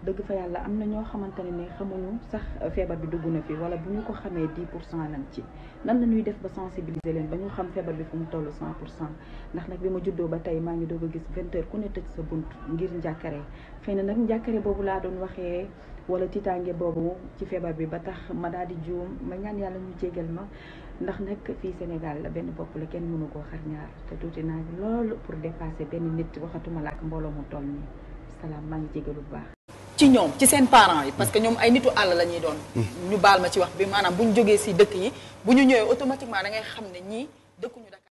dëgg fa yàlla am na ñoo xamante ne ne xamuñu sax feebar bi dugg na fi wala bu ñu ko xamee 10 pour cent lañ ci nan la ñuy def ba sensibiliser leen ba ñu xam feebar bi fu mu toll 100 pour cent ndax nag bi ma juddoo ba tey maa ngi doog a gis 20 heures ku ne tëj sa bunt ngir njàkkare xëy na nag njàkkare boobu laa doon waxee wala tiitaange boobu ci feebar bi ba tax ma daal di juum ma ñaan yàlla ñu jégal ma ndax nag fii Sénégal la benn bopp la kenn mënu koo xar ñaar te tuuti naa loolu pour dépasser benn nit waxatuma la ak mbooloo mu toll nii salaam maa ngi jégalu bu baax. ci ñoom ci seen parents yi parce que ñoom ay nitu àll la ñuy doon ñu baal ma ci wax bi maanaam bu ñu jógee si dëkk yi bu ñu ñëwee automatiquement da ngay xam ne ñii dëkkuñu Dakar